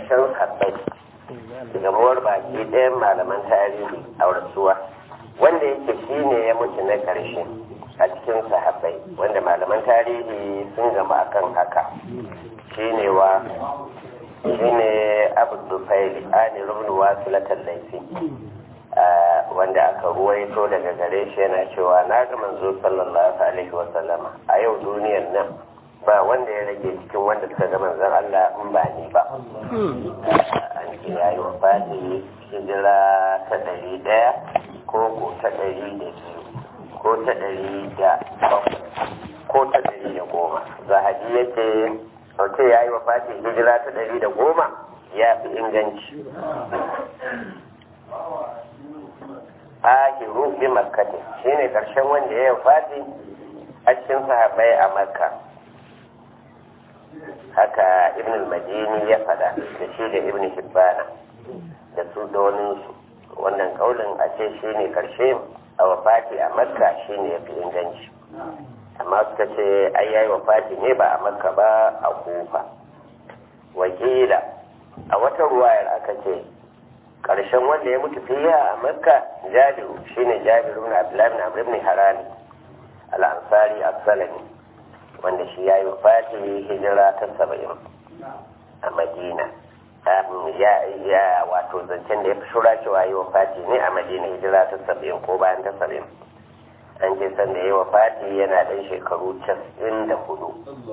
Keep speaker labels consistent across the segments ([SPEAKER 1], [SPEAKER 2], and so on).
[SPEAKER 1] ƙarshen habbai gamuwar baki ɗayan malaman tarihi a rasuwa wanda yake shine ya mutu na ƙarshe a cikin sahabbai wanda malaman tarihi sun gama akan haka shine wa shine abu dufaili ani rubin wasu laifi wanda aka ruwaito daga gare shi yana cewa na ga manzo sallallahu alaihi wa sallama a yau duniyar nan ba wanda ya rage cikin wanda suka ga manzon Allah in ba ni ba an ce ya yi wafati hijira ta ɗari ɗaya ko ko ta ɗari da biyu ko ta ɗari da bakwai ko ta ɗari da goma zahabi ya ce wace ya yi wafati hijira ta ɗari da goma ya fi inganci ahiru bi makkatin shine karshen wanda ya wafati a cikin sahabbai a makka haka ibn al-madini ya fada da shi da ibn hibbana da su da su wannan kaulin a ce shine karshe a wafati a makka shine ya fi inganci amma suka ce ai yayi wafati ne ba a makka ba a kufa wakila a wata ruwayar aka ce ƙarshen wanda ya mutu fiya a makka jabiru shine jabiru na abdullahi na amr ibn harami al-ansari as-salami wanda shi yayi wafati hijira ta saba'in a madina ya ya wato zancen da ya fi shura cewa yi wafati ne a madina hijira ta saba'in ko bayan ta saba'in an ce san da ya yi wafati yana ɗan shekaru casin da hudu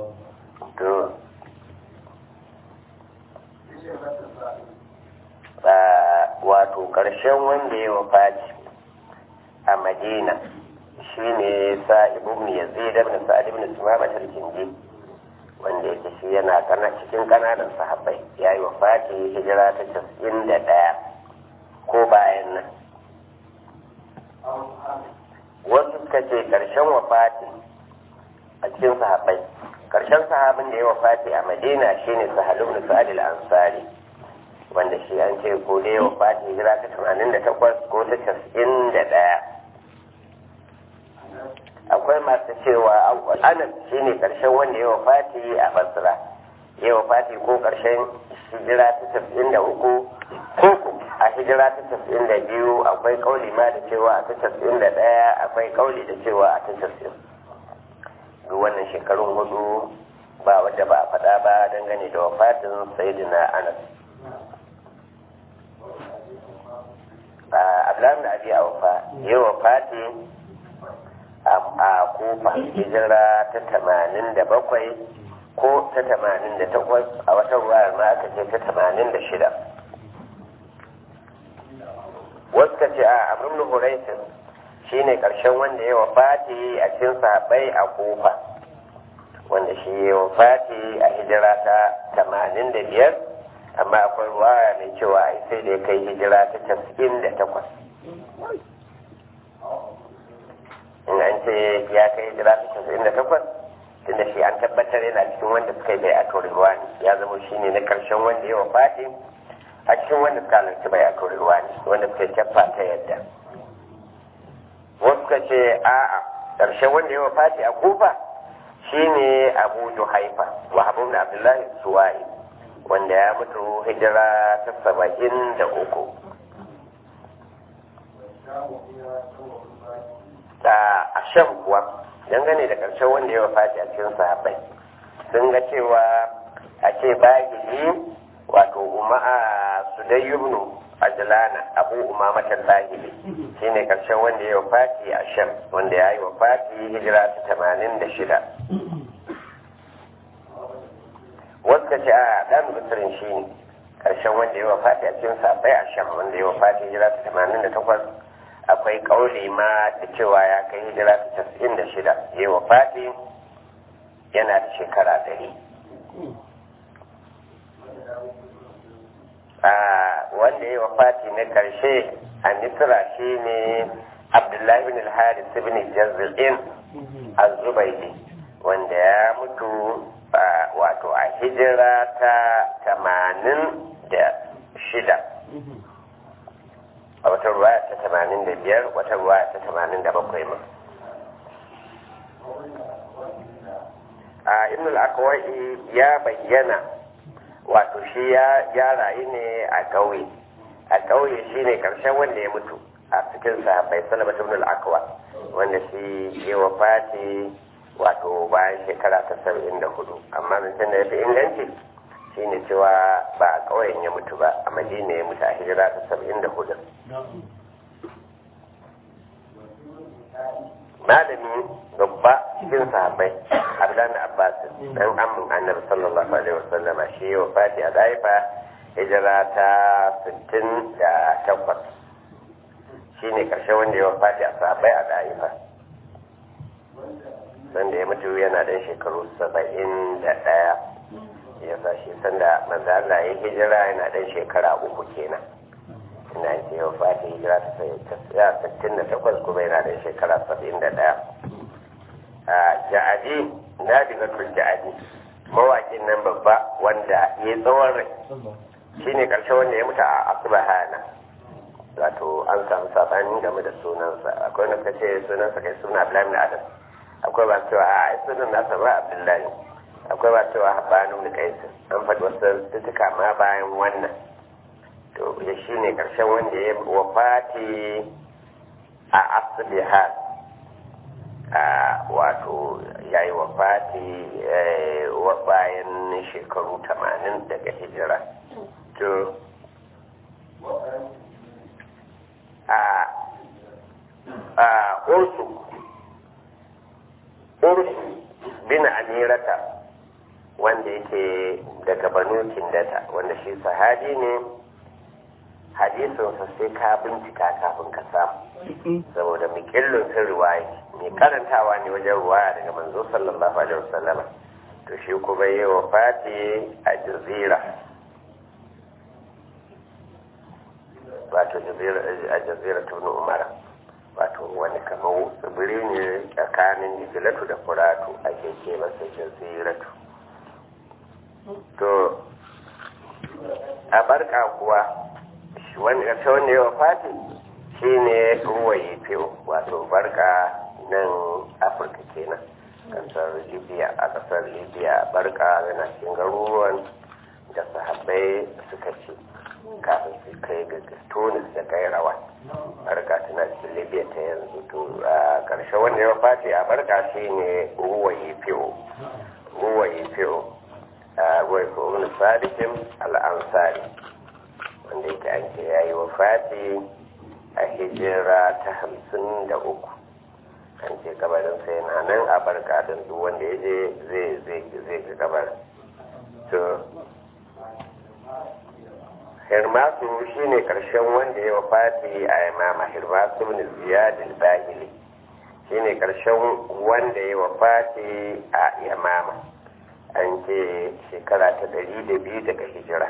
[SPEAKER 1] wato ƙarshen wanda ya wafaci a madina shine sa'ib ibn yazid ibn sa'id ibn sumama al-kindi wanda yake shi yana kana cikin kananan sahabbai yayi wafati hijira ta 91 ko bayan nan wasu suka ce ƙarshen wafati a cikin sahabbai ƙarshen sahabin da ya wafati a madina shine sahal ibn sa'id al-ansari wanda shi an ce ko da yawa fati hijira ta tamanin da takwas ko ta casa'in da ɗaya akwai masu cewa anas shi ne ƙarshen wanda yawa fati a basra yawa fati ko ƙarshen hijira ta casa'in da uku ko a hijira ta casa'in da biyu akwai kauli ma da cewa a ta casa'in da ɗaya akwai kauli da cewa a ta casa'in duk wannan shekarun hudu ba wadda ba a faɗa ba dangane da wafatin sayidina anas abdullahi da abi aufa yi wa fati a kufa hijira ta tamanin da bakwai ko ta tamanin da takwas a wata ruwayar ma aka ce ta tamanin da shida wasu ka ce a amrin huraisin shi ne ƙarshen wanda ya wa fati a cikin sahabbai a kufa wanda shi ya wa fati a hijira ta tamanin da biyar amma akwai ruwaya mai cewa ai sai da ya kai hijira ta casa'in da takwas in an ce ya kai hijira ta casa'in da takwas tunda shi an tabbatar yana cikin wanda suka yi bai a ruwa ne ya zama shi ne na karshen wanda ya wafati a cikin wanda suka halarci bai a ruwa ne wanda suka kyaffa ta yadda wasu suka ce a'a karshen wanda ya wafati a kufa shine abu juhaifa wa abu abdullahi suwa'i wanda ya mutu hijira ta saba'in da uku a shan kuwa dangane da ƙarshen wanda ya wafati a cikin sahabbai sun ga cewa a ce bahili wato uma'a sudayyubnu ajlana abu umamatan bahili shine ƙarshen wanda ya wafati a shan wanda ya yi wafati hijira ta tamanin da shida wasu ka ce a ɗan bisirin shi ne ƙarshen wanda ya wafati a cikin sabai a sham wanda ya wafati hijira ta tamanin da takwas akwai ƙauli ma da cewa ya kai hijira ta casa'in da shida ya wafati yana da shekara ɗari wanda ya wafati na ƙarshe a misira shi ne abdullahi bin al-haris bin jazil'in az-zubaydi wanda ya mutu wato a hijira ta tamanin da shida a wata ruwa ta tamanin da biyar wata ruwa ta tamanin da bakwai ma a ibn al ya bayyana wato shi ya rayu ne a ƙauye a ƙauye shi ne ƙarshen wanda ya mutu a cikin sahabbai salama ibn al-akwa wanda shi ya wafati wato bayan shekara ta saba'in da hudu amma zancen da ya fi inganci shi ne cewa ba a ƙauyen ya mutu ba a madina ya mutu a hijira ta saba'in da hudu malami babba cikin sahabbai abdullahi abbas dan amin annabi sallallahu alaihi wasallam shi ya wafati a daifa hijira ta 68 shine karshe wanda ya wafati a sahabbai a daifa wanda ya mutu yana dan shekaru 71 ya sa shi sanda manzo Allah ya hijira yana dan shekara uku kenan ina ce yau fati hijira ta sittin da takwas kuma yana da shekara saba'in da ɗaya a ja'adi na diga tun ja'adi mawaƙin nan babba wanda ya tsawon rai shi ne ƙarshe wanda ya mutu a asibahana wato an samu saɓani game da sunansa akwai wanda ce sunansa kai suna abdullahi adam akwai ba cewa a sunan nasa ba abdullahi akwai ba cewa habanu da kaisin an faɗi wasu tutuka ma bayan wannan to ya shi ne ƙarshen wanda ya wafati a asibihar a wato ya yi wafati bayan shekaru tamanin daga hijira to a a ursu ursu bin amirata wanda yake daga banu kindata wanda shi sahabi ne hadisinsa sai ka bincika kafin ka samu saboda mikillin sun riwaya mai karantawa ne wajen ruwaya daga manzo sallallahu alaihi wasallam to shi kuma yi wa fati a jazira wato a jazira tunu umara wato wani kamar tsibiri ne tsakanin jizilatu da furatu ake ce masa jaziratu to a barka kuwa wanda ta wanda yawa fati shi ne ruwaye fiyo wato barka nan afirka kenan kasar libya a kasar libya barka yana cikin garuruwan da sahabbai suka ci kafin su kai ga tunis da kairawa barka tana cikin libya ta yanzu to a karshe wanda yawa fati a barka shi ne ruwaye fiyo ruwaye fiyo a ruwaye fiyo wani sadikin al'ansari wanda yake an ce ya yi wa fati a hijira ta hamsin da uku an ce gabarin sai na nan a barka don duk wanda ya je zai ga gabar to hirmasu shi ne karshen wanda ya wafati a imama hirmasu ne ziyadin bahili shi ne karshen wanda ya wafati a imama an ce shekara ta ɗari da biyu daga hijira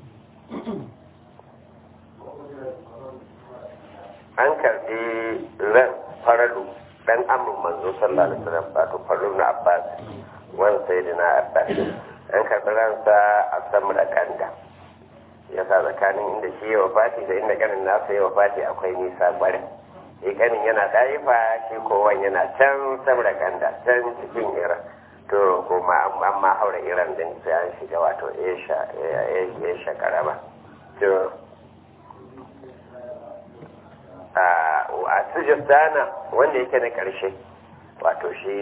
[SPEAKER 1] an karbi ran faralu dan amin manzo sallallahu alaihi wasallam wato faralu na abbas wan sayyidina abbas an karbi ransa a samra kanda ya sa tsakanin inda shi ya wafati da inda ganin nasa ya wafati akwai nisa kwarai shi ganin yana ɗaifa shi kowan yana can samra kanda can cikin ira to kuma an ma haura iran din sai an shiga wato esha karama to a sujistana wanda yake na ƙarshe wato shi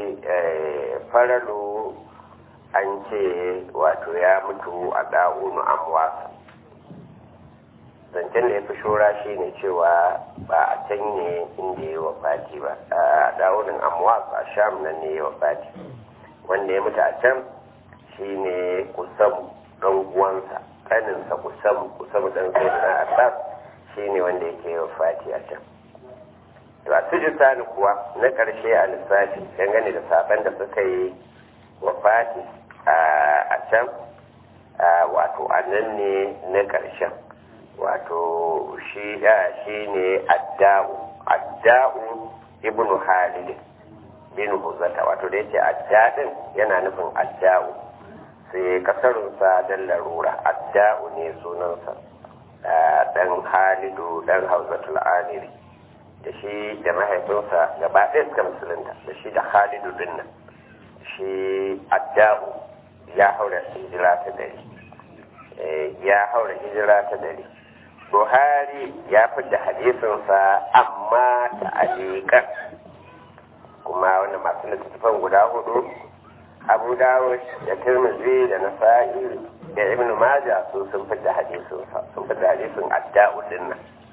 [SPEAKER 1] faralu an ce wato ya mutu a ɗa'unu amwasa zancen da ya fi shora shi ne cewa ba a can ne inda ya wafati ba a ɗa'unin amwasa a sham nan ne ya wafati wanda ya mutu a can shi ne kusan ɗan uwansa ƙaninsa kusan kusan ɗan sai da na abbas shi ne wanda yake yi fati a can to a sujistani kuwa na ƙarshe a lissafi dangane da saban da suka yi wa fati a can wato a nan ne na ƙarshen wato shi ne adda'u adda'u ibnu halid bin huzata wato da yake adda'in yana nufin adda'u sai kasarunsa don larura adda'u ne sunansa dan halidu dan hauzatul amiri da shi da mahaifinsa gaba ɗaya suka musulunta da shi da halidu din nan shi adda'u ya haura hijira ta dari ya haura hijira ta dari buhari ya fidda hadisinsa amma ta alikan kuma wanda masu littattafan guda hudu abu dawud da tirmidhi da nasa'i da ibn majah su sun fidda hadisinsa sun fidda hadisin adda'u dinnan